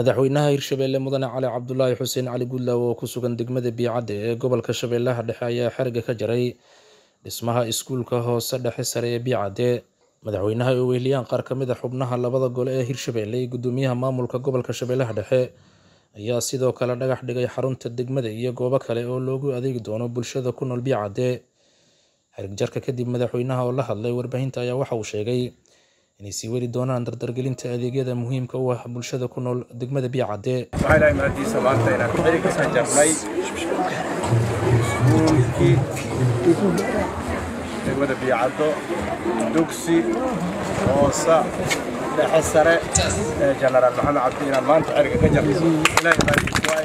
madaxweynaha hirshabeelle mudane cali cabdulaahi xuseen cali gudlaaw oo ku sugan degmada biicadde ee gobolka shabeellaha dhexe ayaa xeriga ka jaray dhismaha iskuulka hoose dhexe sare ee biicadde madaxweynaha ay weheliyaan qaar ka mid a xubnaha labada gole ee hirshabeelle iyo gudoomiyaha maamulka gobolka shabeellaha dhexe ayaa sidoo kale dhagax dhigay xarunta degmada iyo goobo kale oo loogu adeegi doono bulshada ku nool biicadde xerig jarka kadib madaxweynaha oo la hadlay warbaahinta ayaa waxa uu sheegay inay sii weli doonaan dardargelinta adeegyada muhiimka u ah bulshada ku nool degmada biicadde waxaa ilahay mahadiisa maanta inaan xerig ka jarnay iskuulkii degmada biicaddo dugsi hoose dhexe sare ee jenaraal maxamed cabdi inaan maanta xeriga ka jarnay ilahay mahadiisa waaye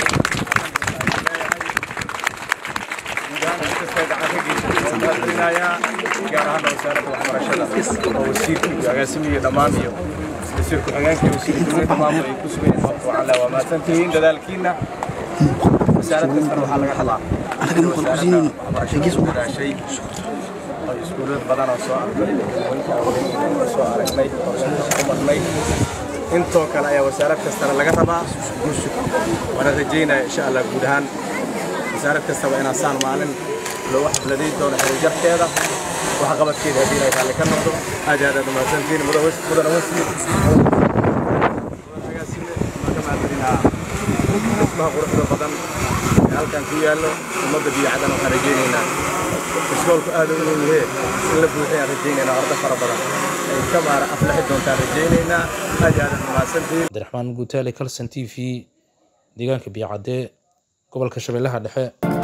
gaar ahaan wasaaradda waxbarashada oo wasiirka iyo agaasimiyo dhammaan iyo wasiir ku-xigeenka iyo wasiir dowladda maamul ay ku sugan yihiin sababta waxaan leeyahay waa mahadsantihiin dadaalkiina wasaarad kastana waxaa laga rabaa in wasaaradda waxbarashada ku dadaashay oo iskuulad badan oo soo arkay oo soo aragnay oo soo marnay intoo kale ayaa wasaarad kastana laga rabaa guushu waana rajaynaya insha allah guud ahaan wasaarad kastaba inaan saan maalin loogu xafladayn doono xirijarkeeda waxqabadkeeda haddii inay raalli ka noqdo aad iyo aad aad umahadsantiin mudana wasiir dhismaha quruxda badan ee halkan ku yaallo ummadda biyacadan waxaan rajaynaynaa iskoolku aad u weyn yahee in la buuxiyaan rajaynaynaa ordo fara badan ay ka maara aflaxi doontaan rajaynaynaa aad iyo aad aad umahadsantiin cabdiraxmaan guutaale kalson t v deegaanka biicadde gobolka shabeellaha dhexe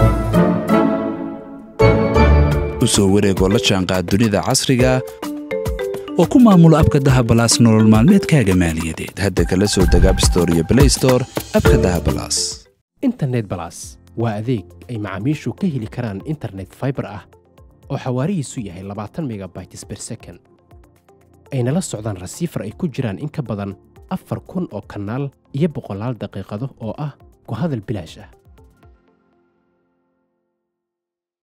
u soo wareegoo la jaanqaad dunida casriga oo ku maamulo abka dahabalaas nolol maalmeedkaaga maaliyadeed hadda kala soo deg abstore iyo blaystore abka dahabalaas internet balas waa adeeg ay macaamiishu ka heli karaan internet faibar ah oo xawaarihiisu yahay labaatan megabytes ber second ayna la socdaan rasiifar ay ku jiraan in ka badan afar kun oo kanaal iyo boqolaal daqiiqado oo ah ku hadal bilaash ah